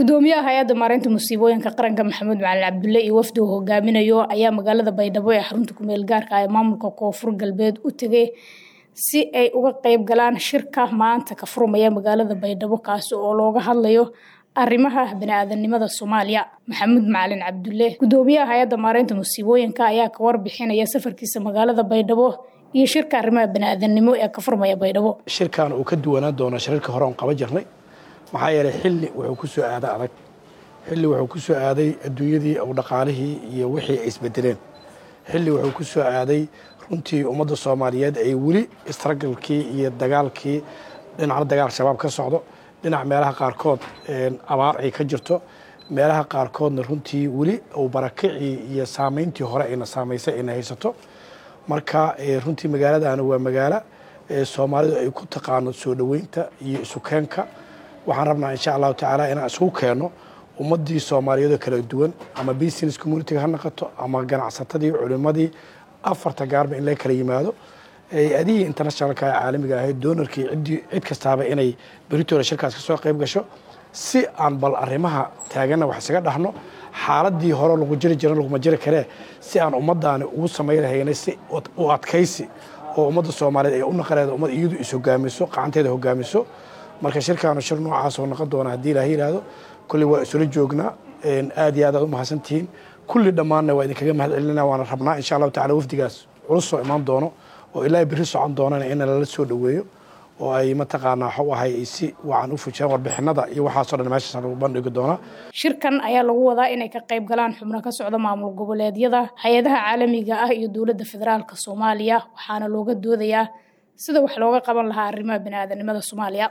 gudoomiyaha hay-adda maareynta musiibooyinka qaranka maxamuud macalin cabdulle iyo wafdi uu hogaaminayo ayaa magaalada baydhabo ee xarunta kumeel gaarka ee maamulka koonfur galbeed u tegay si ay uga qeyb galaan shirka maanta ka furmaya magaalada baydhabo kaasi oo looga hadlayo arrimaha bani-aadanimada soomaaliya maxamuud macalin cabdulle gudoomiyaha hay-adda maareynta musiibooyinka ayaa ka warbixinaya safarkiisa magaalada baydhabo iyo shirka arrimaha bani-aadanimo ee ka furmaya baydhabo shirkan uu ka duwanaan doona shirarka hore oon qaban jirnay maxaa yeelay xilli wuxuu ku soo aaday adag xilli wuxuu ku soo aaday adduunyadii ou dhaqaalihii iyo wixii ay isbedeleen xilli wuxuu ku soo aaday runtii ummadda soomaaliyeed ay weli istragalkii iyo dagaalkii dhinacna dagaal shabaab ka socdo dhinac meelaha qaarkood abaar ay ka jirto meelaha qaarkoodna runtii weli uu barakicii iyo saameyntii hore ayna saamaysay ayna haysato marka runtii magaaladaana waa magaalo soomaalidu ay ku taqaano soo dhoweynta iyo isukeenka waxaan rabnaa insha allahu tacaala inaan isugu keenno ummaddii soomaaliyeedoo kala duwan ama business communitiga ha noqoto ama ganacsatadii culimmadii afarta gaarba in laga kala yimaado adihii internationalka caalamiga ahayd doonarkii ciddii cid kastaaba inay beritoole shirkaas ka soo qayb gasho si aan bal arrimaha taaganna wax isaga dhahno xaaladii hore lagu jiri jiran laguma jiri karee si aan ummaddaani ugu samaynahaynay si u adkaysi oo ummadda soomaaliyeed ay u naqaneeda ummad iyadu is hogaamiso qacanteeda hogaamiso marka shirkaanu shir noocaasoo noqon doona haddii ilaah yidhaahdo kulli waa isula joognaa aad iyo aad aad u mahadsantihiin kulli dhammaanna waa idinkaga mahad celinana waana rabnaa insha allahu tacala wafdigaas culus soo imaan doono oo ilaa biri socon doonana in lala soo dhoweeyo oo ay mataqaanaa waxu ahay ay si wacan u fujiyaan warbixinada iyo waxaasoo dhan meeshaas lagu bandhigi doonaa shirkan ayaa lagu wadaa inay ka qayb galaan xubno ka socda maamul goboleedyada hay-adaha caalamiga ah iyo dowladda federaalka soomaaliya waxaana looga doodayaa sida wax looga qaban lahaa arrimaha bani-aadanimada soomaaliya